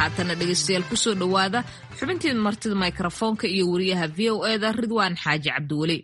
haatana dhegaystayaal kusoo dhowaada xubintii martida mikrofoonka iyo wariyaha v o eda ridwaan xaaji cabdiweli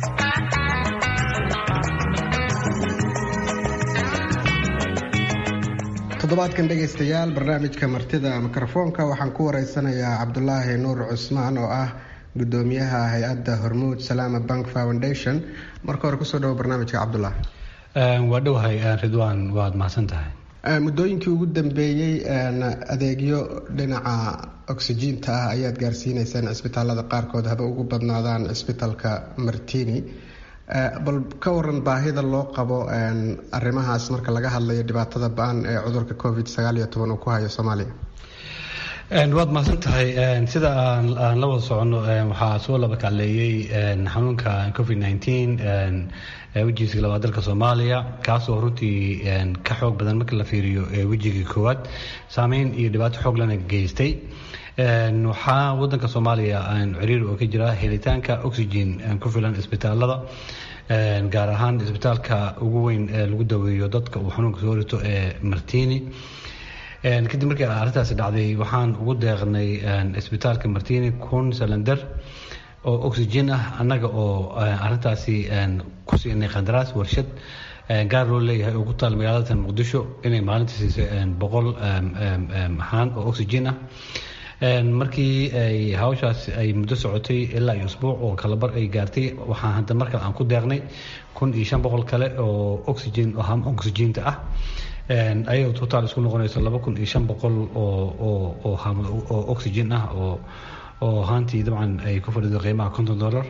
toddobaadkan dhegaystayaal barnaamijka martida mikrofoonka waxaan ku wareysanayaa cabdulaahi nuur cusmaan oo ah gudoomiyaha hay-adda hormuud salaama bank foundation marka hore kusoo dhawo barnaamijka cabdulaahi waa dhowahay ridwaan waad mahadsan tahay muddooyinkii ugu dambeeyey adeegyo dhinaca oksijiinta ah ayaad gaarsiineysaan cisbitaalada qaarkood haba ugu badnaadaan cisbitaalka martini bal ka waran baahida loo qabo arrimahaas marka laga hadlayo dhibaatada ba-an ee cudurka covid sagaal iyo toban uu ku hayo soomaaliya waad mahadsan tahay sida aan la wada soconno waxaa soo laba kacleeyey xanuunka covid nneteen wejigiisa labaad dalka soomaaliya kaasoo runtii ka xoog badan marka la fiiriyo wejigii koowaad saameyn iyo dhibaato xoog lana geystay waxaa wadanka soomaaliya ciriir oo ka jira helitaanka oxygen ku filan isbitaalada gaar ahaan isbitaalka ugu weyn ee lagu daweeyo dadka uu xanuunka soo rito ee martini kadib markii arrintaasi dhacday waxaan ugu deeqnay isbitaalka martini kun salander oo oxygen ah annaga oo arintaasi ku siinay qandaraas warshad gaar loo leeyahay oo ku taal magaalada muqdisho inay maalintii siisay boqol haan oo oxygen ah markii ay hawshaas ay muddo socotay ilaa iyo usbuuc oo kalabar ay gaartay waxaan hadda markale aan ku deeqnay kun iyo shan boqol kale oo oxygen oo ham oxygenta ah ayagoo totaal isku noqonayso laba kun iyo shan boqol oo oo ham oo oxygen ah oo oo haantii dabcan ay ku fadhido qiimaha konton dollar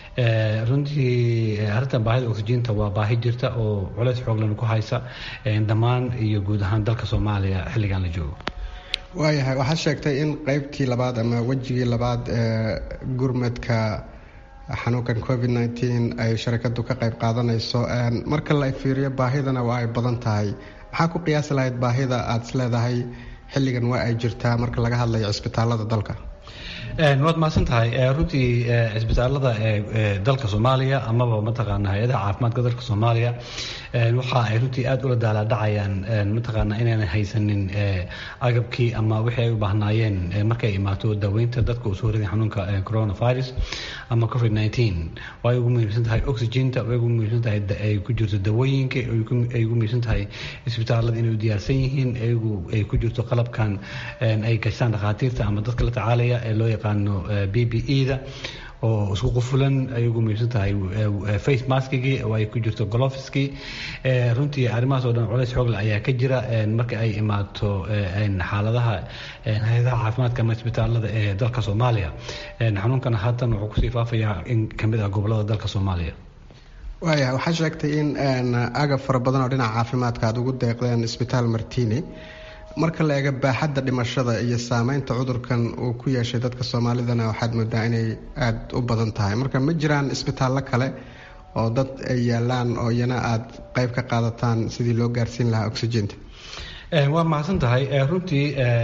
runtii arrintan baahida oxygenta waa baahi jirta oo culeys xooglan ku haysa dhammaan iyo guud ahaan dalka soomaaliya xilligan la joogo waayahay waxaad sheegtay in qeybtii labaad ama wejigii labaad ee gurmadka xanuunkan covid nneteen ay sharakadu ka qeyb qaadanayso marka la fiiriyo baahidana waa ay badan tahay maxaa ku qiyaasi lahayd baahida aada is leedahay xilligan waa ay jirtaa marka laga hadlayo cisbitaalada dalka waad mahadsan tahay runtii cisbitaalada ee dalka soomaaliya amaba mataqaana hay-adaha caafimaadka dalka soomaaliya waxa ay runtii aada ula daalaadhacayaan mataqaana inaynan haysanin agabkii ama wixii ay u baahnaayeen markay imaato daaweynta dadka uu soo riday xanuunka coronavirus ama covid nneteen way ugu muhiimsan tahay oxygenta way ugu muhiimsan tahay ay ku jirto dawooyinka ay ugu muhiimsan tahay isbitaalada inay u diyaarsan yihiin ayagu ay ku jirto qalabkan ay gashaan dhakhaatiirta ama dadka la tacaalaya ee loo yaqaano b b e da oo isku qufulan ay ugu muhiimsan tahay face maskigii oo ay ku jirto golofiskii runtii arrimahaas oo dhan culays xoogle ayaa ka jira marka ay imaato xaaladaha hay-adaha caafimaadka ama isbitaalada ee dalka soomaaliya xanuunkana haatan wuxuu kusii faafayaa in kamid ah gobolada dalka soomaaliya waaya waxaa sheegtay in agab fara badan oo dhinaca caafimaadka aada ugu deeqdeen isbitaal martini marka la eega baaxadda dhimashada iyo saameynta cudurkan uu ku yeeshay dadka soomaalidana waxaad moodaa inay aada u badan tahay marka ma jiraan isbitaallo kale oo dad ay yaalaan oo iyana aada qeyb ka qaadataan sidii loo gaarsiin lahaa oxygenta waa mahadsan tahay runtii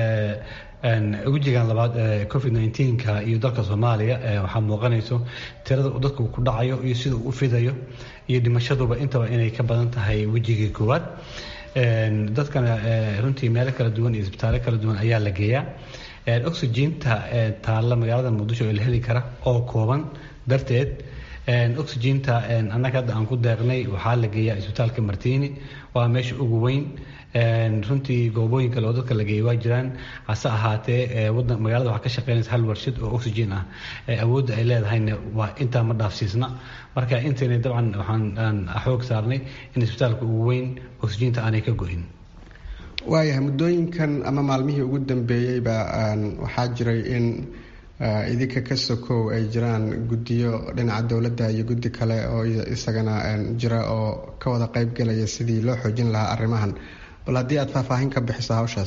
wejigan labaad ee covid nneteen-ka iyo dalka soomaaliya waxaa muuqanayso tirada uu dadku ku dhacayo iyo sida uu u fidayo iyo dhimashaduba intaba inay ka badan tahay wejigii koowaad dadkana runtii meelo kala duwan iyo isbitaallo kala duwan ayaa la geeyaa oxygenta taalla magaalada muqdisho ee la heli kara oo kooban darteed oxygenta annaga hadda aan ku deeqnay waxaa la geeyaa isbitaalka martini waa meesha ugu weyn runtii goobooyin kale oo dadka la geeyay waa jiraan hase ahaatee wadan magaalada waxaa ka shaqeynaysa hal warshad oo oxygen ah awoodda ay leedahayna waa intaa ma dhaafsiisna marka intayna dabcan waxaan xoog saarnay in isbitaalka ugu weyn oxygenta aanay ka go-in waayahay muddooyinkan ama maalmihii ugu dambeeyeyba waxaa jiray in idinka ka sokow ay jiraan guddiyo dhinaca dowladda iyo guddi kale oo isagana jira oo ka wada qeyb gelaya sidii loo xoojin lahaa arrimahan bal haddii aada faahfaahin ka bixiso hawshaas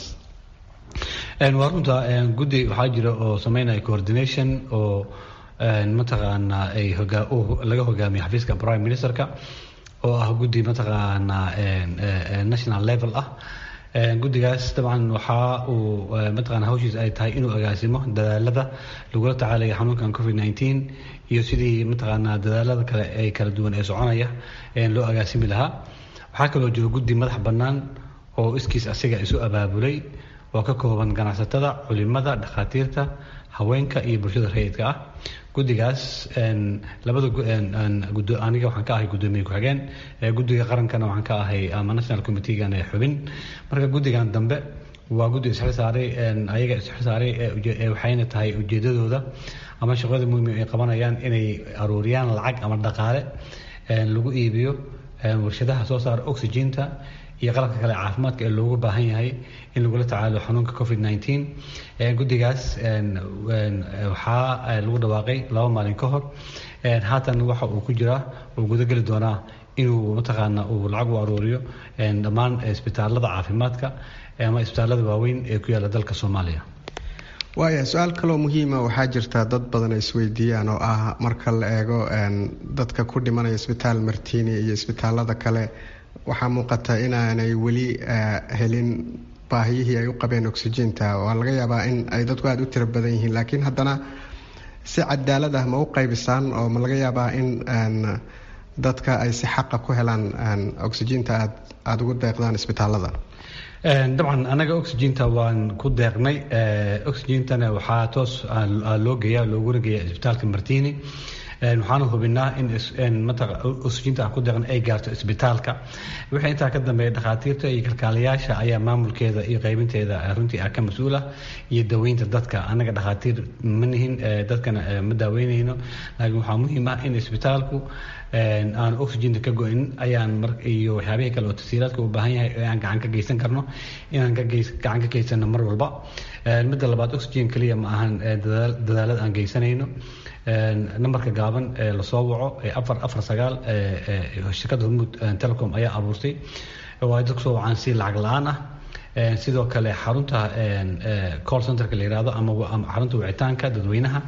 waa runta guddi waxaa jira oo sameynaya coordination oo mataqaana ay laga hogaamiyo xafiiska prime ministerka oo ah guddi mataqaana national level ah guddigaas dabcan waxa uu mataqaana hawshiis ay tahay inuu agaasimo dadaalada lagula tacaalaya xanuunkan covid nneteen iyo sidii mataqaana dadaalada kale ee kala duwan ee soconaya loo agaasimi lahaa waxaa kaloo jiro guddi madax bannaan oo iskiis asiga isu abaabulay oo ka kooban ganacsatada culimada dhakhaatiirta haweenka iyo bulshada rayidka ah guddigaas labada aniga waxaan ka ahay guddoomiye ku-xigeen guddiga qarankana waxaan ka ahay ama national committeegan ee xubin marka guddigan dambe waa guddi isxil saaray ayaga isxil saaray waxayna tahay ujeedadooda ama shaqada muhiim ay qabanayaan inay aruuriyaan lacag ama dhaqaale lagu iibiyo warshadaha soo saara oxyginta iyo qalabka kale caafimaadka ee loogu baahan yahay in lagula tacaalo xanuunka covid nneteen guddigaas waxaa lagu dhawaaqay laba maalin ka hor haatan waxa uu ku jiraa uu gudageli doonaa inuu mataqaana uu lacag u aruuriyo dhammaan isbitaalada caafimaadka ama isbitaalada waaweyn ee ku yaala dalka soomaaliya waaya su-aal kaloo muhiima waxaa jirta dad badan ay isweydiiyaan oo ah marka la eego dadka ku dhimanaya isbitaal martini iyo isbitaalada kale waxaa muuqata inaanay weli helin baahiyihii ay u qabeen oxyginta waa laga yaabaa in ay dadku aada u tiro badan yihiin laakiin haddana si cadaalad ah ma u qaybisaan oo ma laga yaabaa in dadka ay si xaqa ku helaan oxyginta aad aada ugu deeqdaan isbitaalada dabcan anaga oxyginta waan ku deeqnay oxygintana waxaa toos loo geeya looguna geeya isbitaalka martini waxaana hubinaa in oxyginta aan ku deeqna ay gaarto isbitaalka wixii intaa ka dambeeya dhakhaatiirta iyo kalkaalayaasha ayaa maamulkeeda iyo qaybinteeda runtii ah ka mas-uula iyo daweynta dadka anaga dhakhaatiir ma nihin dadkana ma daaweynayno laakiin waxaa muhiim ah in isbitaalku aan oxyginta ka go-in ayaan iyo waxyaabihii kale oo tasiiraadka u baahan yahay aan gacan ka geysan karno inaan gacan ka geysano mar walba midda labaad oxygen keliya ma ahan dadaalada aan geysanayno nambarka gaaban ee lasoo waco ee afar afar sagaal shirkadda hormuud telecom ayaa abuurtay oo ay dadku soo wacaan si lacag la-aan ah sidoo kale xarunta call centerka la yihahdo ama xarunta wicitaanka dadweynaha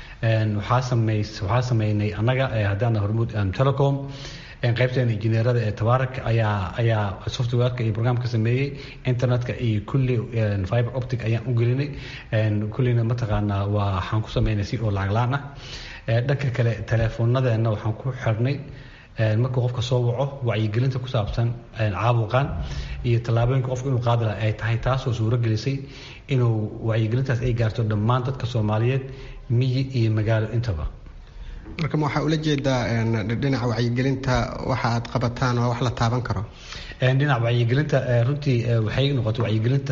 waxaa samey waxaa sameynay annaga haddaana hormuud telecom qaybteena injineerada ee tabaarak ayaa ayaa softwareka iyo programka sameeyey internetka iyo kulli fiber optic ayaan u gelinay kullina mataqaanaa waa waxaan ku sameynay si oo lacag la-aan ah dhanka kale teleefoonadeenna waxaan ku xirnay markuu qofka soo waco wacyigelinta ku saabsan caabuqan iyo tallaabooyinka qofka inuu qaadi laha ay tahay taasoo suuro gelisay inuu wacyigelintaas ay gaarto dhammaan dadka soomaaliyeed miyi iyo magaalo intaba marka ma waxaa ula jeedaa dhinaca wacyigelinta waxa aad qabataan waa wax la taaban karo dhinaca wacyigelinta runtii waxay noqotay wacyigelinta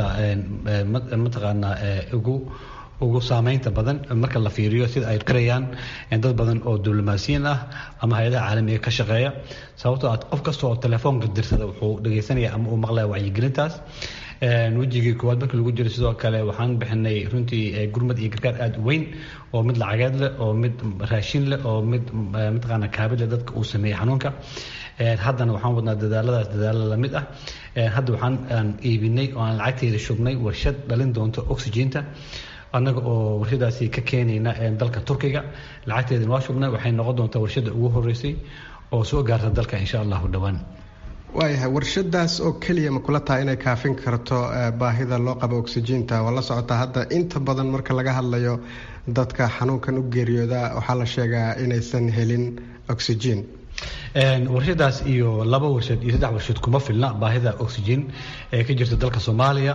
mataqaanaa ugu ugu saameynta badan marka la fiiriyo sida ay qirayaan dad badan oo diblomaasiyiin ah ama hay-adaha caalamiga ka shaqeeya sababtoo ah qof kasta oo telefoonka dirsada wuxuu dhegeysanaya ama uu maqlaya wacyigelintaas wejigii koowaad markii lagu jiro sidoo kale waxaan bixinay runtii gurmad iyo gargaar aada u weyn oo mid lacageed leh oo mid raashin leh oo mid mataqaana kaabid leh dadka uu sameeyey xanuunka haddana waxaan wadnaa dadaaladaas dadaalo lamid ah hadda waxaan iibinay oo aan lacagteeda shubnay warshad dhalin doonto oxyginta annaga oo warshadaasi ka keenayna dalka turkiga lacagteedana waa shubnay waxay noqon doontaa warshada ugu horeysay oo soo gaarta dalka insha allahu dhowaan waayahay warshadaas oo keliya ma kula tahay inay kaafin karto baahida loo qabo oxyginta waa la socotaa hadda inta badan marka laga hadlayo dadka xanuunkan u geeriyooda waxaa la sheegaa inaysan helin oxygen warshadaas iyo laba warshad iyo saddex warshad kuma filna baahida oxygen ee ka jirta dalka soomaaliya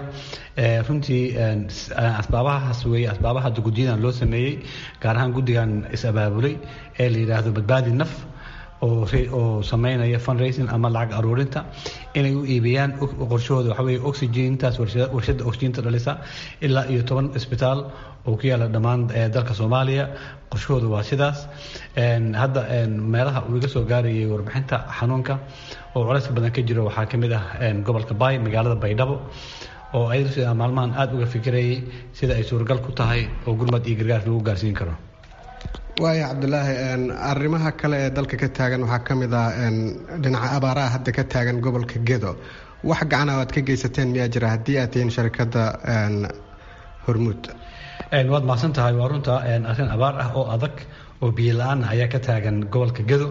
runtii asbaabahaas weeye asbaabaha hadda guddiyadan loo sameeyey gaar ahaan guddigan is-abaabulay ee la yidhaahdo badbaadi naf oo sameynaya fundraising ama lacag aruurinta inay u iibiyaan qorshahooda waxa weye oxygintaas warshada oxyginta dhalisa ilaa iyo toban isbitaal oo ku yaala dhammaan dalka soomaaliya qorshahooda waa sidaas hadda meelaha uu iga soo gaarayay warbixinta xanuunka oo culayska badan ka jiro waxaa ka mid ah gobolka bay magaalada baydhabo oo ayadu maalmahan aada uga fikirayay sida ay suuragal ku tahay oo gurmad iyo gargaar lagu gaarsiin karo waaya cabdulaahi arrimaha kale ee dalka ka taagan waxaa ka mid ah dhinaca abaaraha hadda ka taagan gobolka gedo wax gacana aad ka geysateen miyaa jira haddii aad tihiin sharikadda hormuud waad mahadsan tahay waa runta arrin abaar ah oo adag oo biyo la-aan ayaa ka taagan gobolka gedo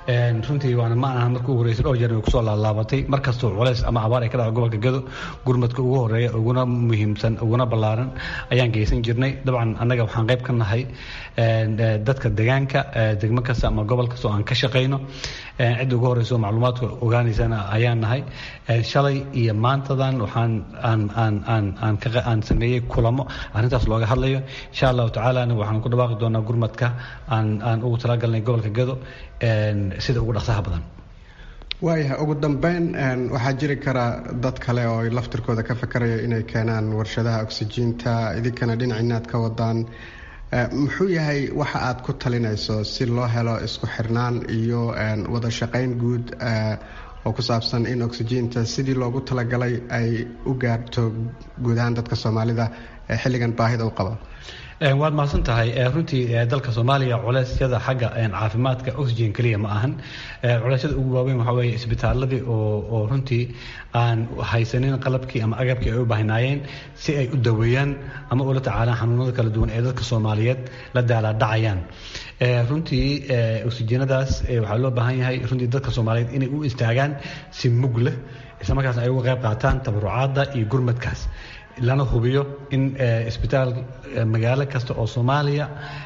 runtii waana ma aha markii ugu horreysay dhowr jeer way kusoo laalaabatay mar kastoo culays ama abaar ay ka dhaco gobolka gado gurmadka ugu horeeya uguna muhiimsan uguna ballaaran ayaan geysan jirnay dabcan annaga waxaan qayb ka nahay dadka deegaanka degmo kasta ama gobol kasta oo aan ka shaqayno cidda ugu horreysa oo macluumaadka ogaanaysana ayaan nahay shalay iyo maantadan waxaan aan aan aan aan ka aan sameeyey kulamo arrintaas looga hadlayo insha allahu tacaalana waxaan ku dhawaaqi doonaa gurmadka aan aan ugu talagalnay gobolka gado sida ugu dhaqsaha badan waayahay ugu dambeyn waxaa jiri kara dad kale oo laftirkooda ka fakaraya inay keenaan warshadaha oksijiinta idinkana dhinacinaad ka wadaan muxuu yahay waxa aad ku talinayso si loo helo isku xirnaan iyo wada shaqayn guud oo ku saabsan in oksijiinta sidii loogu talagalay ay u gaarto guud ahaan dadka soomaalida xilligan baahida u qaba waad mahadsan tahay runtii dalka soomaaliya culeysyada xagga caafimaadka oxygen keliya ma ahan culeysyada ugu waaweyn waxaa weeye isbitaaladii oo oo runtii aan haysanin qalabkii ama agabkii ay u baahnaayeen si ay u daweeyaan ama ula tacaalaan xanuunada kala duwan ee dadka soomaaliyeed la daalaadhacayaan runtii oxygenadaas waxaa loo baahan yahay runtii dadka soomaaliyeed inay u istaagaan si mug leh isla markaas ay uga qayb qaataan tabarucaadda iyo gurmadkaas lana hubiyo in isbitaal magaalo kasta oo soomaaliya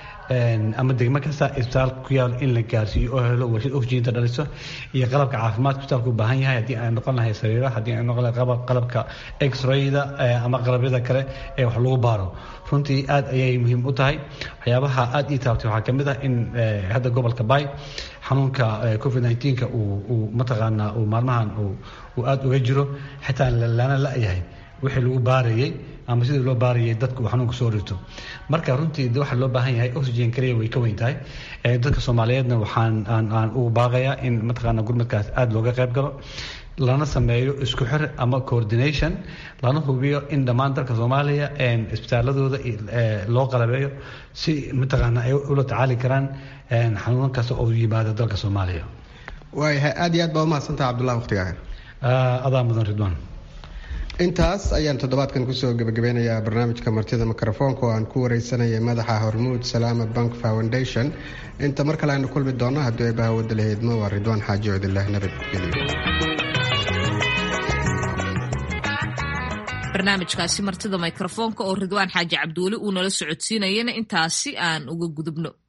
ama degmo kasta isbitaal ku yaal in la gaarsiiyo oo helo warshad oxygeenta dhaliso iyo qalabka caafimaadka isbitaalka u baahan yahay haddii ay noqon lahay sariira haddii ay noqon lahay qalabka x-rayda ama qalabyada kale ee wax lagu baaro runtii aad ayay muhiim u tahay waxyaabaha aad ii taabtay waxaa kamid ah in hadda gobolka bay xanuunka covid 19ka uu mataqaanaa uu maalmahan uu aad uga jiro xitaa lana la-yahay wixii lagu baarayay ama sidii loo baarayay dadka uu xanuunka soo rito marka runtii waxaa loo baahan yahay oxygen kaliya way ka weyn tahay dadka soomaaliyeedna waxaan aan aan ugu baaqayaa in mataqaana gurmadkaas aada looga qayb galo lana sameeyo isku xir ama coordination lana hubiyo in dhammaan dalka soomaaliya isbitaaladooda loo qalabeeyo si mataqaana ay ula tacaali karaan xanuunan kasta oo yimaada dalka soomaaliya waayahay aada iyo aad baa umahadsantaha cabdullahi waqtigaaga adaa mudan ridwaan intaas ayaan toddobaadkan kusoo gebagabeynayaa barnaamijka martida mikrofoonka oo aan ku wareysanayay madaxa hormuud salaama bank foundation inta mar kale aynu kulmi doonno haddii ay bahawada lahaydmo waa ridwaan xaaji codilah nabadgelyo barnaamijkaasi martida mikrofoonka oo ridwaan xaaji cabduuli uu nala socodsiinayana intaasi aan uga gudubno